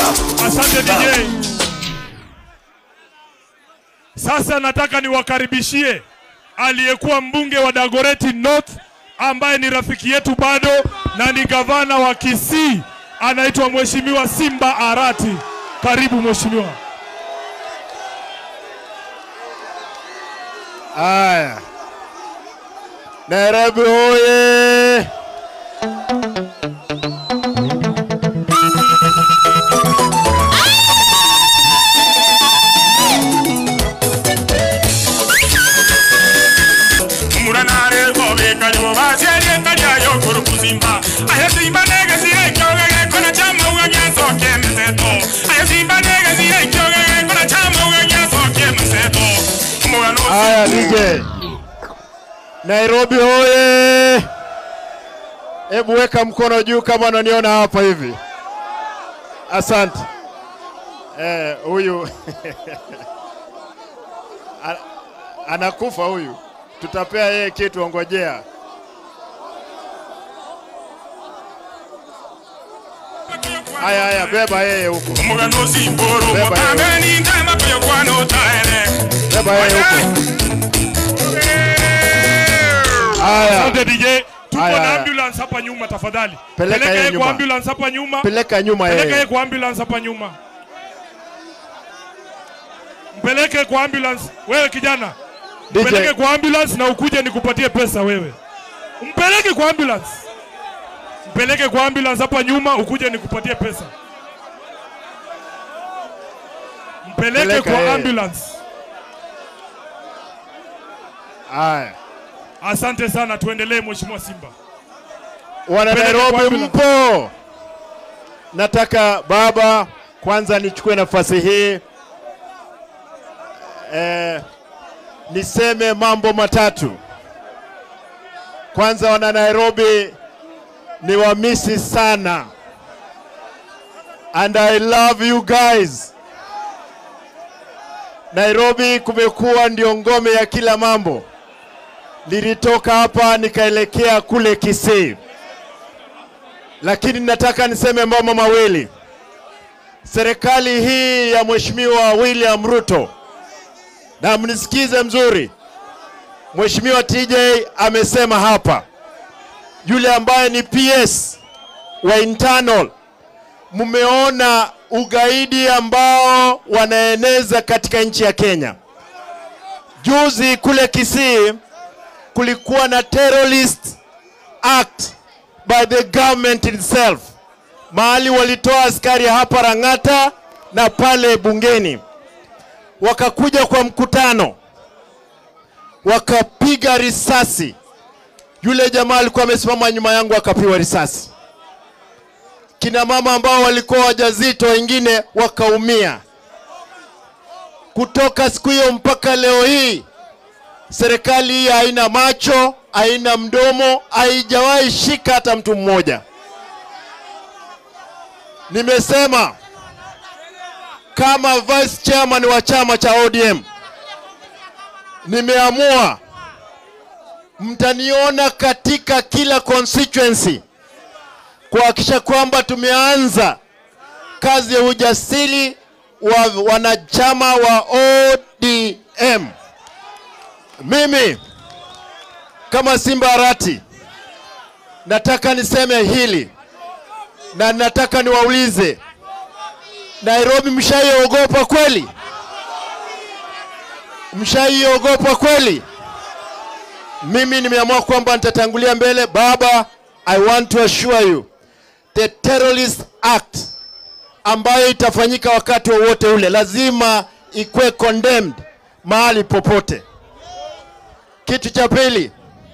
Asante DJ. Sasa nataka niwakaribishie aliyekuwa mbunge wa Dagoretti North ambaye ni rafiki yetu bado na ni gavana wa Kisii, anaitwa Mheshimiwa Simba Arati. Karibu mheshimiwa. Haya, Nairobi hoye! muranare gobe kanyo basere kanya yo kuru kuzimba aya simba nege sire kyoge kona chama uga nyaso ke mseto aya simba nege sire kyoge kona chama uga nyaso ke mseto mugano Haya DJ, Nairobi hoye! Hebu weka mkono juu kama unaniona hapa hivi. Asante. Eh, huyu A- anakufa huyu, tutapea yeye kitu, ongojea. Haya, haya, beba yeye huko, mugano simboro Beba mutambe yo. ni ndama kuyo kwano taere beba yeye huko. Haya, Asante DJ. Tuko Haya, na haya. ambulance hapa nyuma tafadhali. Peleka yeye yeye nyuma. kwa ambulance hapa nyuma. peleka nyuma Peleka yeye yeye. kwa ambulance hapa nyuma. Mpeleke kwa ambulance. Wewe kijana. Mpeleke DJ, kwa ambulance na ukuje nikupatie pesa wewe. Mpeleke kwa ambulance. Mpeleke kwa ambulance hapa nyuma ukuje nikupatie pesa. Mpeleke Peleka kwa yeye. ambulance. haya. Asante sana, tuendelee Mheshimiwa Simba. Wana Peleka Nairobi kwa ambulance. mpo? Nataka baba, kwanza nichukue nafasi hii eh, niseme mambo matatu. Kwanza, wana Nairobi ni wamisi sana, and I love you guys. Nairobi kumekuwa ndio ngome ya kila mambo. Nilitoka hapa nikaelekea kule Kisii lakini nataka niseme mambo mawili. Serikali hii ya Mheshimiwa William Ruto, na mnisikize mzuri, Mheshimiwa TJ amesema hapa, yule ambaye ni PS wa internal, mmeona ugaidi ambao wanaeneza katika nchi ya Kenya. Juzi kule Kisii kulikuwa na terrorist act by the government itself, mahali walitoa askari hapa Rang'ata na pale bungeni, wakakuja kwa mkutano, wakapiga risasi. Yule jamaa alikuwa amesimama nyuma yangu akapiwa risasi. Kina mama ambao walikuwa wajazito wengine wakaumia. Kutoka siku hiyo mpaka leo hii serikali hii haina macho, haina mdomo, haijawahi shika hata mtu mmoja. Nimesema kama vice chairman wa chama cha ODM, nimeamua mtaniona katika kila constituency kuhakikisha kwamba tumeanza kazi ya ujasiri wa wanachama wa ODM. Mimi kama Simba Arati nataka niseme hili na nataka niwaulize, Nairobi mshaiogopa kweli? Mshaiogopa kweli? Mimi nimeamua kwamba nitatangulia mbele. Baba, I want to assure you the terrorist act ambayo itafanyika wakati wowote ule lazima ikuwe condemned mahali popote. Kitu cha pili,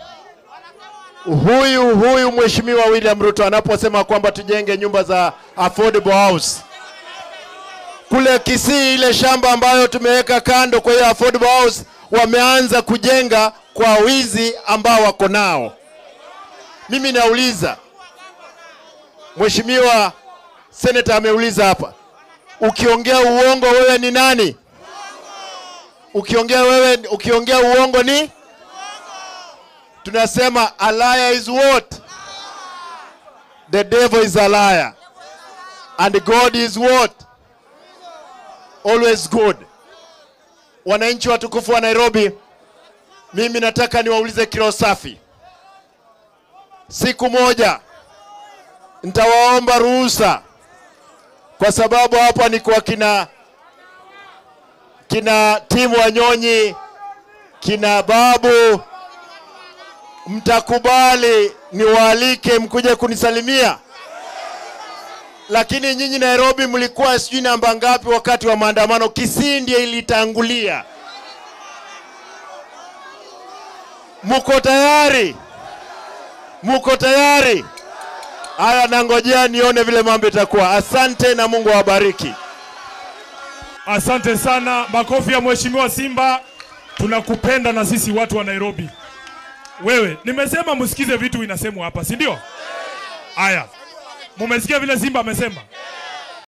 huyu huyu mheshimiwa William Ruto anaposema kwamba tujenge nyumba za affordable house kule Kisii, ile shamba ambayo tumeweka kando kwa hiyo affordable house, wameanza kujenga kwa wizi ambao wako nao. Mimi nauliza, mheshimiwa senator ameuliza hapa, ukiongea uongo wewe ni nani? Ukiongea wewe, ukiongea uongo ni tunasema a liar is what? The devil is a liar. and God is what? Always good. Wananchi watukufu wa Nairobi, mimi nataka niwaulize kiroho safi. Siku moja nitawaomba ruhusa, kwa sababu hapa ni kwa kina kina timu Wanyonyi, kina Babu, mtakubali niwaalike mkuje kunisalimia. Lakini nyinyi Nairobi mlikuwa sijui namba ngapi wakati wa maandamano? Kisii ndiye ilitangulia. Muko tayari? Muko tayari? Haya, nangojea nione vile mambo itakuwa. Asante na Mungu awabariki. Asante sana, makofi ya mheshimiwa Simba. Tunakupenda na sisi watu wa Nairobi. Wewe, nimesema msikize vitu inasemwa hapa, si ndio? Haya, mumesikia vile Simba amesema.